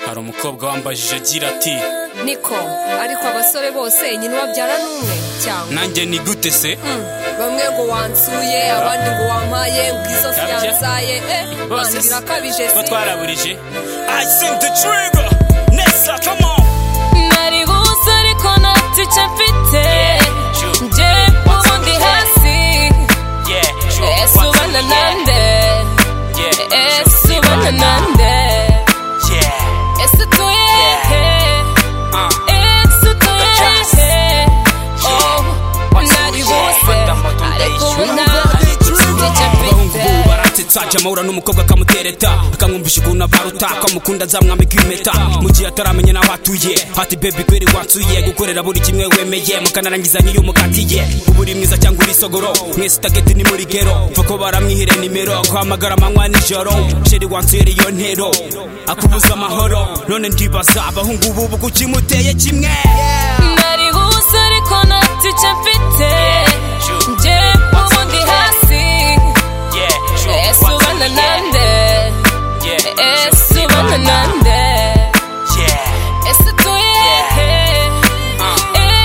hari umukobwa wambajije agira ati niko ariko abasore bose nyina ubabyara ni umwe cyangwa nanjye ni gute se Hmm, bamwe ngo wansuye abandi ngo wampaye ngo izo Kabya. fiyanzaye eh Bose Imana irakabije ko si twaraburije i sing the trigger nessa come on nari buze ariko ntacyo icyo mfite True. njye ubundi hasi yeah true. ese What's up? ubana nande Yeah, yeah, ese true. ubana nande yeah ese utuye he uh. ese utuye he oh nari buze ariko ubu ntacyo icyo abahungu mfite ubu baratsetsa ajya amahura n'umukobwa akamutereta akamwumvisha ukuntu abaruta akamukunda azamwambika impeta mu gihe ataramenya n'aho atuye ati bebi kweri watsuye gukorera buri kimwe wemeye mukanarangizanya iyo umukatiye uba uri mwiza cyangwa uri isogoro mwese utageti ni muri gero mva ko baramwihire nimero guhamagara amanywa nijoro sheri wansuye iyo ntero akubuza amahoro none ndibaza abahungu ubu ubu kuki muteye kimwe nari buze ariko ntacyo icyo mfite njye ubundi hasi ese ubana nande ese ubana nande ese utuye he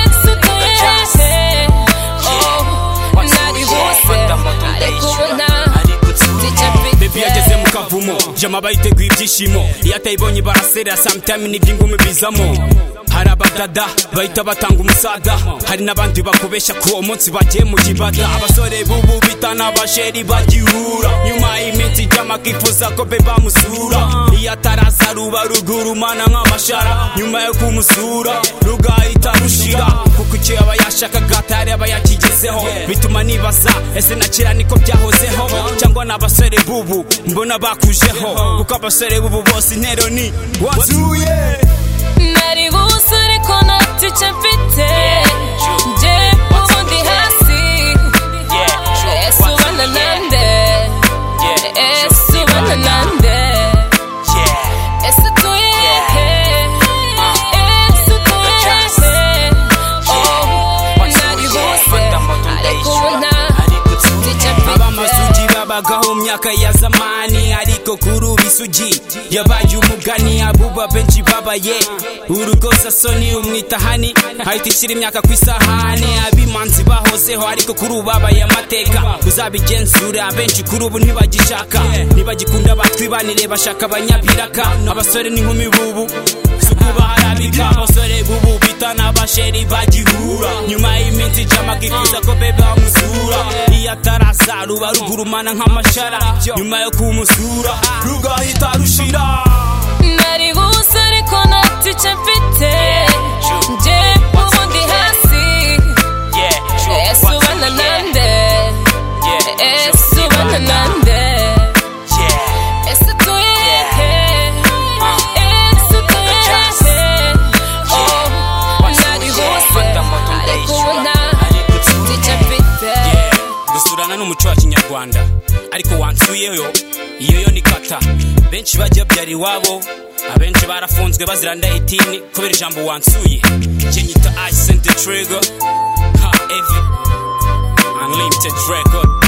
ese utuye he oh nari buze ariko ubu ntacyo icyo bebi mfite yageze mu kavumo jama bayiteguye ibyishimo iyo atayibonye baraserera samutayime n'iby'ingumi bizamo hari abadada bahita batanga umusada hari n'abandi bakubeshya ko uwo munsi bagiye mu kibada abasore bubu bita n'abasheri bagihura nyuma y'iminsi ijama akifuza ko be bamusura iyo ataraza ruba ruguru mana nk'amashara nyuma yo kumusura rugahita rushira kuko icyo yaba yashakaga atari aba yakigezeho bituma nibaza ese nakira niko byahozeho cyangwa ni abasore bubu mbona bakujeho kuko abasore bubu bose intero ni wazuye nari buze ariko ntacyo icyo mfite njye ubundi hasi ese ubana nande ese ubana nande ese utuye he ese utuye he oh nari buze ariko ubu ntacyo icyo mfite abamasugi babagaho mu myaka ya zamani ariko kuri ubu isugi yabaye umugani abuba benshi babaye urukozasoni umwitahani ahita ishyira imyaka ku isahani abimanzi bahozeho ariko kuri ubu babaye amateka uzabigenzura benshi kuri ubu ntibagishaka ntibagikunda batwibanire bashaka abanyabiraka abasore n'inkumi bubu suku barabika abasore bubu bita n'abasheri bagihura nyuma y'iminsi ijama kifuza ko bebe bamusura iyo ataraza ruba rugurumana nk'amashara nyuma yo kumusura rugahita rushira nari buze ariko ntacyo icyo mfite njye ubundi hasi ese ubana nande ese ubana nande ese utuye he ese utuye he oh nari buze ariko ubu ntacyo icyo mfite gusurana n'umuco wa kinyarwanda ariko wansuyeyo iyo yo ni kata benshi bajya babyara iwabo abenshi barafunzwe bazira ndahitini kubera ijambo wansuye njye nyita i sent the trigger ha evi unlimited record